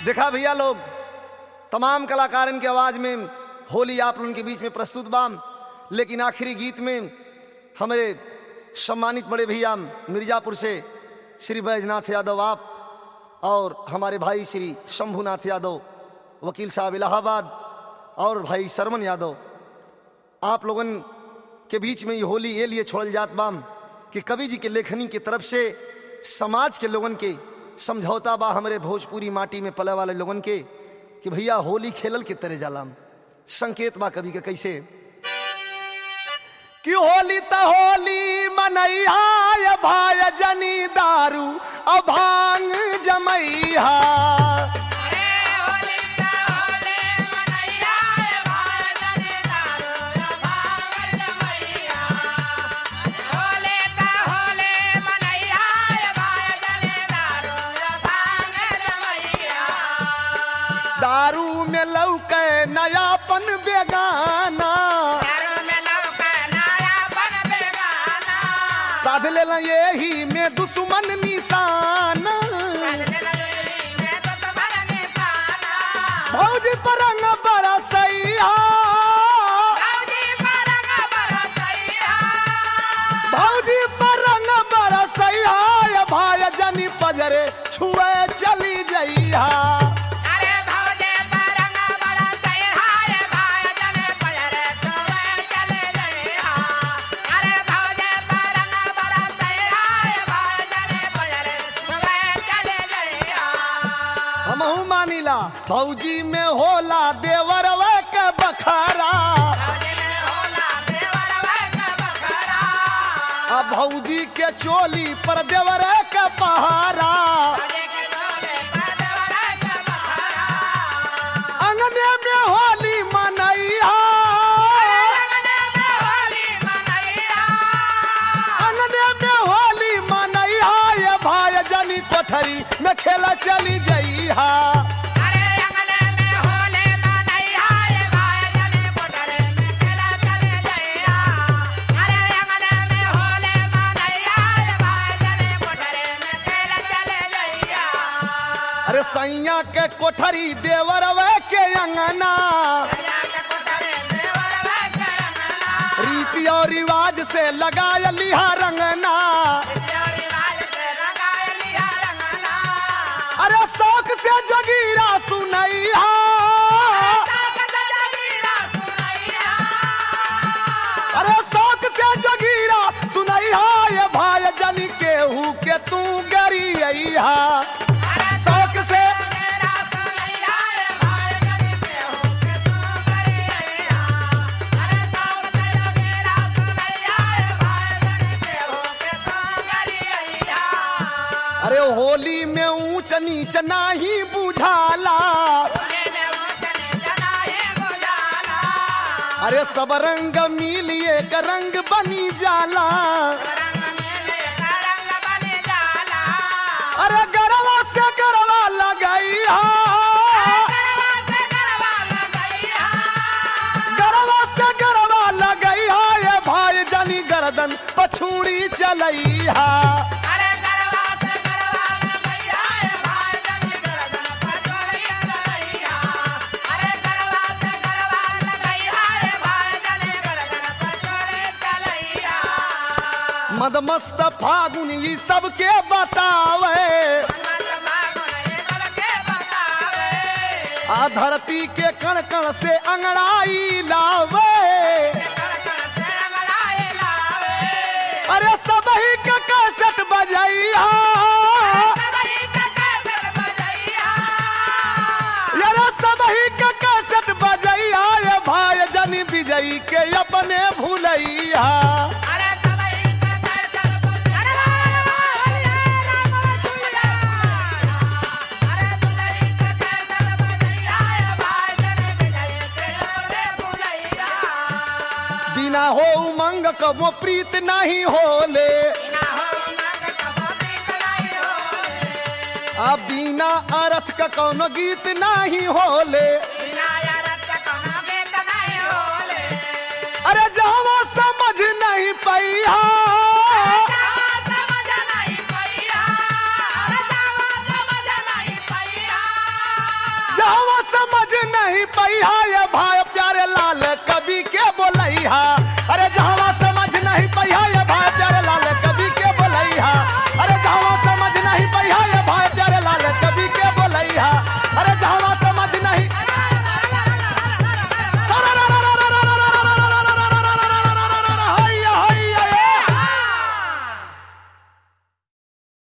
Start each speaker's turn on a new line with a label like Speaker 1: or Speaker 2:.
Speaker 1: देखा भैया लोग तमाम कलाकारन की आवाज में होली आप लोगों के बीच में प्रस्तुत बाम लेकिन आखिरी गीत में हमारे सम्मानित बड़े भैया मिर्जापुर से श्री बैजनाथ यादव आप और हमारे भाई श्री शंभुनाथ यादव वकील साहब इलाहाबाद और भाई सरमन यादव आप लोगन के बीच में ये होली ये लिए छोड़ल जात बाम कि कवि जी के लेखनी की तरफ से समाज के लोगन के समझौता बा हमारे भोजपुरी माटी में पले वाले लोगन के कि भैया होली खेलल के तरह जालाम संकेत बा कवि के कैसे कि होली त होली मनैया भाई जनी दारू अभांग जमैया दारू में लौके नयापन बेगाना साध ले यही में दुश्मन निशान भौजी परंग बरसैया भौजी परंग बरसैया ये भाई जनी पजरे छुए चली जइया हमहू मानिला भौजी में होला देवर के बखारा अब भौजी के चोली पर देवर के पहारा अंगने में होली मनैया अंगने में होली मनैया ये भाई जनी कोठरी में खेला चली जइहा अरे सैया के कोठरी देवर के अंगना रीति और रिवाज से लगाया लिहा रंगना अरे शौक से जगीरा सुनैया अरे शौक से जगीरा सुनैया ये भाई जनी केहू के तू गरिया शौक से अरे होली में ऊंच नीच नाही बुझाला अरे सब रंग मिलिए का रंग बनी जाला अरे गरवा से गरवा लगैया गरवा से गरवा लगैया ये भाई जनी गर्दन पछूड़ी चलैया मदमस्त फागुन ई सबके बतावे आ धरती के कण कण से अंगड़ाई लावे अरे सब ही के कैसेट बजैया अरे सब ही के कैसेट बजैया ये भाई जनी विजयी के अपने भूलैया बिना हो उमंग कबो प्रीत नहीं होले आ बिना अर्थ का कौनो गीत नहीं होले अरे जहाँ समझ नहीं पैया पैहा ये भाई प्यारे लाल कवि के बोलैहा अरे जहवा समझ नहीं पैहा ये भाई प्यारे लाल कवि के बोलैहा अरे जहवा समझ नहीं पैहा ये भाई प्यारे लाल कवि के बोलैहा अरे जहवा समझ नहीं